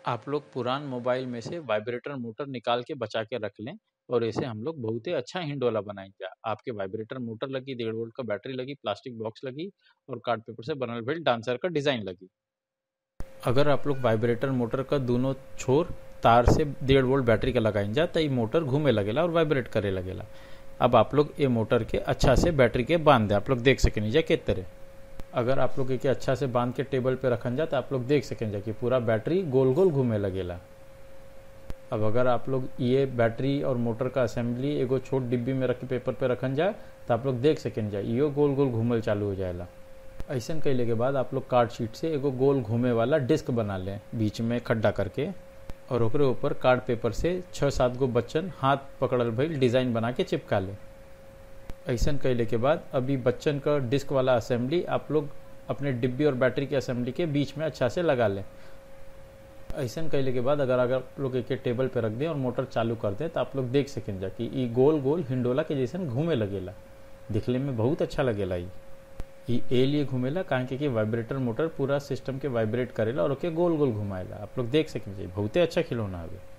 आप लोग पुरान मोबाइल में से वाइब्रेटर मोटर निकाल के बचा के रख लें और ऐसे हम लोग बहुते अच्छा हिंडोला बनाएंगे आपके वाइब्रेटर मोटर लगी डेढ़ वोल्ट का बैटरी लगी प्लास्टिक बॉक्स लगी और कार्ड पेपर से बनल भइल डांसर का डिजाइन लगी अगर आप लोग वाइब्रेटर मोटर का दोनों छोर तार से डेढ़ वोल्ट बैटरी का लगाइन जा तो ये मोटर घूमे लगेला और वाइब्रेट करे लगेला अब आप लोग ये मोटर के अच्छा से बैटरी के बांध दे आप लोग देख सकें जा के तरह अगर आप लोग के अच्छा से बांध के टेबल पे रखन जा तो आप लोग देख सकें जा कि पूरा बैटरी गोल गोल घूमे लगेला अब अगर आप लोग ये बैटरी और मोटर का असेंबली एगो छोट डिब्बी में रख के पेपर पे रखन जा तो आप लोग देख सकें जा इहो गोल गोल घूमल चालू हो जाएला ऐसा कैले के बाद आप लोग कार्ड शीट से एगो गोल घूमे वाला डिस्क बना लें बीच में खड्डा करके और ओकरे ऊपर कार्ड पेपर से छः सात गो बच्चन हाथ पकड़ल भइल डिज़ाइन बना के चिपका ले ऐसा कैले के बाद अभी बच्चन का डिस्क वाला असेंबली आप लोग अपने डिब्बी और बैटरी के असेंबली के बीच में अच्छा से लगा लें ऐसा कैले के बाद अगर अगर आप लोग एक टेबल पे रख दें और मोटर चालू कर दें तो आप लोग देख सकें जा कि ई गोल गोल हिंडोला के जैसन घूमे लगेला दिखने में बहुत अच्छा लगेला ई ई ए लिए घूमेला काहे कि वाइब्रेटर मोटर पूरा सिस्टम के वाइब्रेट करेला और ओके गोल गोल घुमाएला आप लोग देख सकें बहुते अच्छा खिलौना हवे